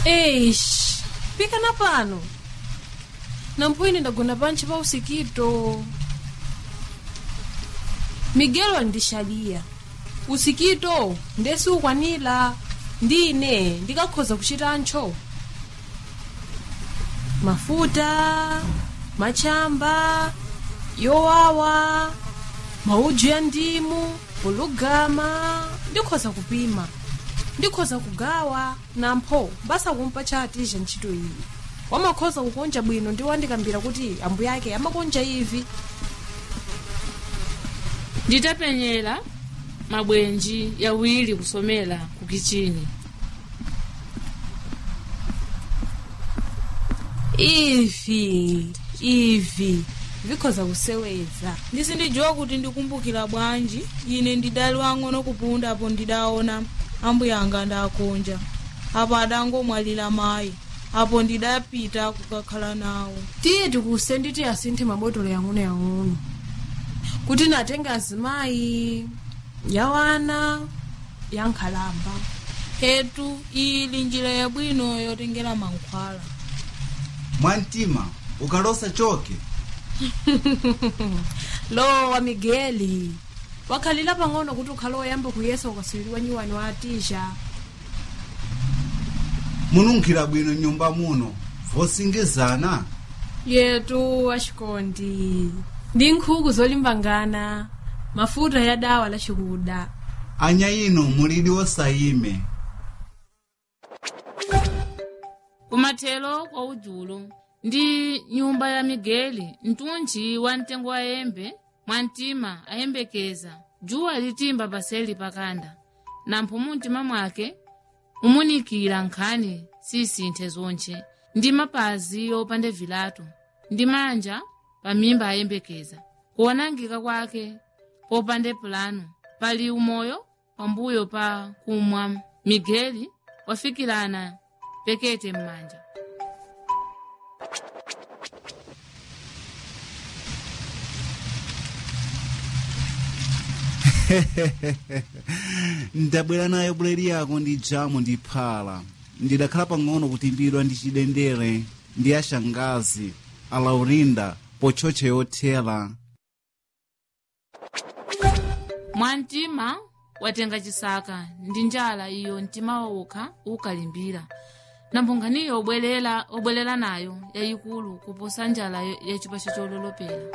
eish pikana pano nampwini ndagona pantchi pa usikito migelo andixaliya usikito ndesi ukwanira ndine ndikakhoza kuchitantcho mafuta machamba yowawa maudzu ya ndimu polugama ndikhoza kupima ndikhoza kugawa nampho basakumpa chatija ntchito iyi wamakhoza kukonja bwino ndi wandikambira kuti ambuye ake amakonja ivi nditapenyera mabwenji yawiri kusomera ku kichini ivi ivi vikhoza kuseweza ndisindidziwa kuti ndikumbukira bwanji ine ndidali wang'ono kupunda apo ndidaona ambuye anga ndakonja apo adangomwalira mayi apo ndidapita kukakhala nawo tiye tikuse nditi asinthe mabotolo yang'onoyang'ono kuti natenge azimayi yawana yankhalamba hetu ili njira yabwino yotengera mankhwala mwamtima ukalosa choke lowa migeli wakhalira pang'ono kuti ukhale woyamba kuyesa ukaswiriwa nyiwani wa atisha mununkhira bwino nyumba muno vosingizana yetu axikondi ndi nkhuku zolimbangana mafuta ya dawa la chikuda anya ino mulidi wosayime kumathelo kwa udzulo ndi nyumba ya migeli mtunji wa mtengo wa yembe mwamtima ayembekeza dzuwa litimba paseli pakanda nampho mumtima mwake mumunikira nkhani sisinthe zonche ndi mapazi opanda vilato ndi manja pamimba ayembekeza kuonangika kwake popanda pulano pali umoyo pambuyo pa kumwa migeli wafikirana pekete m'manja ndabwera nayo buledi yako ndi jamu ndi phala ndidakhala pang'ono kutimbidwa ndi chidendere ndi ashangazi alaurinda pochoche yothera mwamtima watenga chisaka ndi njala iyo mtima wokha ukalimbira namphunganiyo obwerera obwerera nayo yayikulu kuposa njala ya chipacho chololopera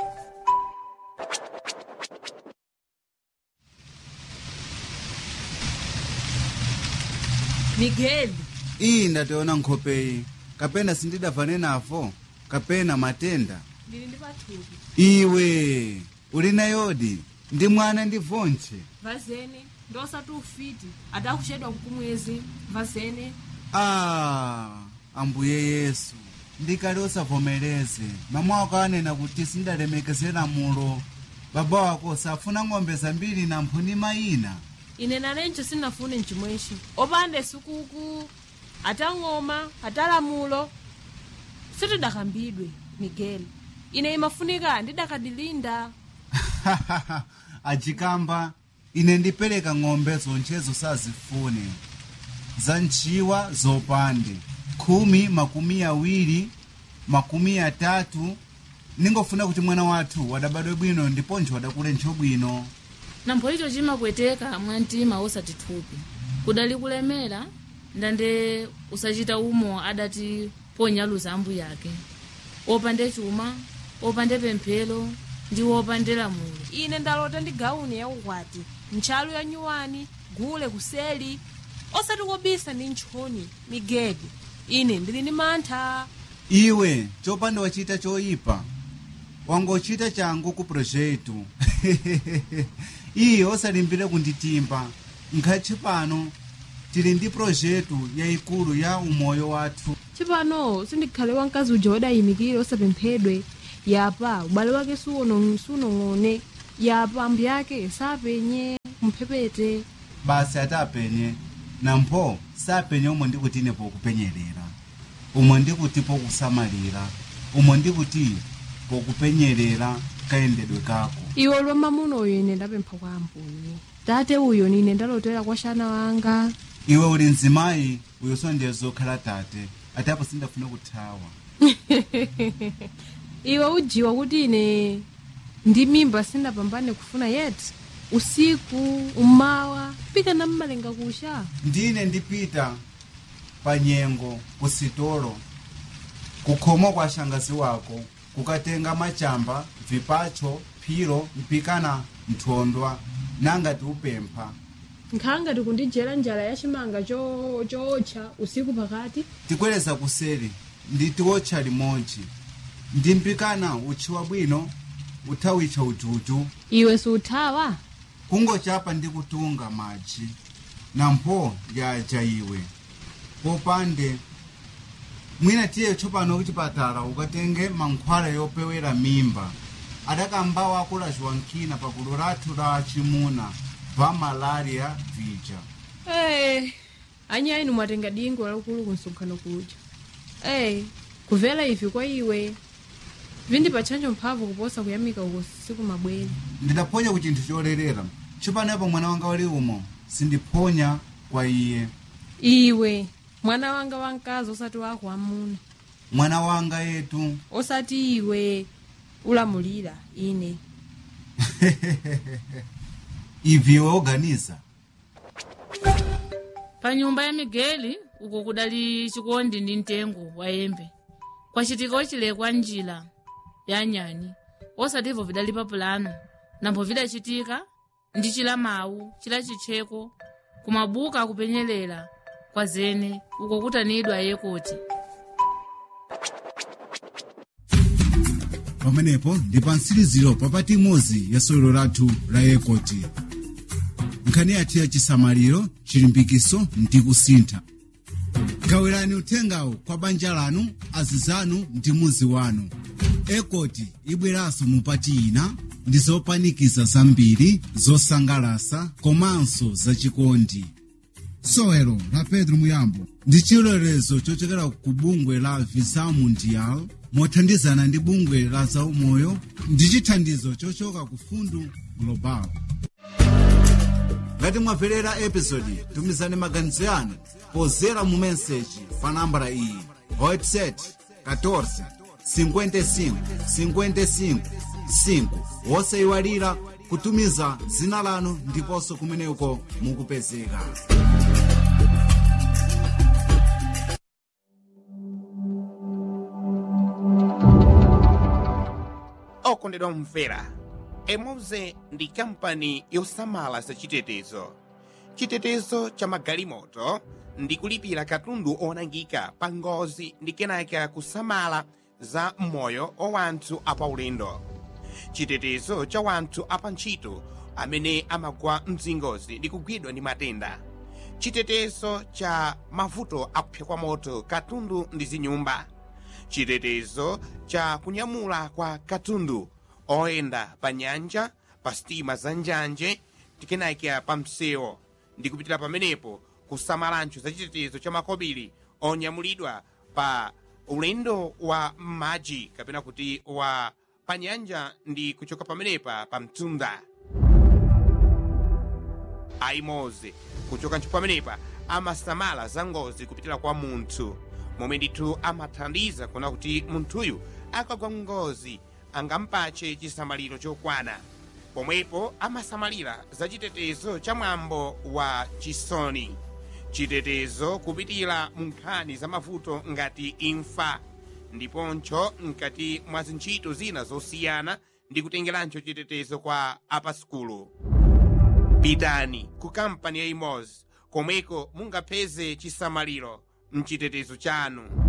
migeli iyi ndationa nkhopeyi kapena sindidavane nafo kapena matenda ndili ndi pathupi iwe uli nayodi ndi mwana ndi vontche vazene ndosati ufiti adakuchedwa kukumwezi vazene a ambuye yesu ndikali osavomereze mama wako anena kuti sindalemekezera mulo baba wako safuna ng'ombe zambiri na mphuni mayina ine nalencho sinafune mchimwechi opanda sukuku atang'oma atalamulo sitidakambidwe migeli ine imafunika ndidakadilinda ajikamba ine ndipereka ng'ombe zonchezo sazifune za ntchiwa zopande khumi makumi awiri makumi atatu ningofuna kuti mwana wathu wadabadwe bwino ndiponso wadakule ntcho bwino nampho icho chimapweteka mwamtima osati thupi kudali kulemera ndande usachita umo adati ponyaluza ambuye ake opande chuma opande pemphero ndi opande lamulo ine ndalota ndi gauni ya ukwati ntchalu ya nyuwani gule kuseli osati kobisa ndi ntchoni migeli ine ndili ndi mantha iwe chopanda wachita choyipa wangochita changu ku projetu iye osalimbire kunditimba nkhathi pano tili ndi projetu yayikulu ya umoyo wathu chipano sindikhale wamkazi uja wadayimikire osapemphedwe yapa ubale wake suono- sunong'one yapa ambuye ake sapenye mphepete basi atapenye nampho sapenye umwe ndikuti ine pokupenyerera umwe ndikuti pokusamalira umwe ndikuti pokupenyerera kayendedwe kako iwe lwa mamuno uyo ine ndapempha kwa ambuye tate uyo nine ndalotera kwa xana wanga iwe uli mzimayi uyonso ndiye zokhala tate ati apo sindafuna kuthawa iwe ujiwa kuti ine ndi mimba sindapambane kufuna yeti usiku umawa pika na mmalenga kusha ndine ndipita pa nyengo kusitolo kukhomo kwa shangazi wako kukatenga machamba vipacho phiro mpikana nthondwa nangati upempha nkhanga tikundijera njala ya chimanga cho- chootcha usiku pakati tikweleza kuseri nditiwotcha limodzi ndimpikana utchiwa bwino uthawitcha ututu iwe siuthawa kungochapa ndi kutunga madzi nampho lyaja iwe popande mwina tiye tsopano kuchipatala ukatenge mankhwala yopewera mimba adakambawo akulaciwa nkina pakulu lathu la chimuna va malaria vija Eh, anyi inu mwatenga dingo lakulu kunsonkhano kuja Eh, kuvela ivi kwa iwe vindipatchanjo mphamvu kuposa kuyamika uko siku mabwere ndidaphonya ku chinthu cholerera tsopano yapo mwana wanga wali umo sindiphonya kwa iye iwe mwana wanga wamkazi osati wako wamuna mwana wanga yetu osati iwe ulamulira ine ivi iwe oganiza pa nyumba ya migeli uko kudali chikondi ndi mtengo wa yembe kwacitika ocilekwa njila ya nyani osativo vidali pa pulano nambo vidacitika ndi cila mawu cila citcheko kumabuka akupenyelela kwa zene uko kutanidwa yekoti pamenepo ndi pa mtsiriziro papati imodzi ya sewero lathu la yekoti nkhani yathu ya chisamaliro chilimbikiso ndi kusintha gawirani uthengawo kwa banja lanu azizanu ndi muzi wanu ekoti ibweranso mupati ina ndi zopanikiza zambiri zosangalasa komanso zachikondi sewero la pedro muyambo ndi chilolezo chochokera ku bungwe la visa mundial mothandizana ndi bungwe la zaumoyo ndi chithandizo chochoka ku fundu global ngati mwamverera episodi tumizani maganizo yanu pozera mu meseji pa nambala iyi website 14 55 55 5 wosayiwalira kutumiza dzina lanu ndiponso kumeneko mukupezeka okondedwa mumvera emoze ndi kampani yosamala za chitetezo chitetezo cha magalimoto ndi kulipira katundu onangika pa ngozi ndi kenaka kusamala za moyo wa wanthu apaulendo chitetezo cha wanthu apantchito amene amagwa mzingozi ndi kugwidwa ndi matenda chitetezo cha mavuto akupsa kwa moto katundu ndi zinyumba chitetezo cha kunyamula kwa katundu oyenda pa nyanja pa sitima za njanje tikenakea pa msewu ndi kupitira pamenepo kusamalancho za chitetezo cha makobiri onyamulidwa pa ulendo wa m'madzi kapena kuti wa pa nyanja ndi kuchoka pamenepa pa mtunda aimoze kuchoka ntchito pamenepa amasamala za ngozi kupitira kwa munthu momwe ndithu amathandiza kuona kuti munthuyu akagwa ngozi angampache chisamaliro chokwana pomwepo amasamalira za chitetezo cha mwambo wa chisoni chitetezo kupitira mu nkhani za mavuto ngati imfa ndiponcho mkati mwa zintchito zina zosiyana ndi kutengerancho chitetezo kwa apaskulu pitani ku kampani ya imozi komweko mungapeze chisamaliro mchitetezo chanu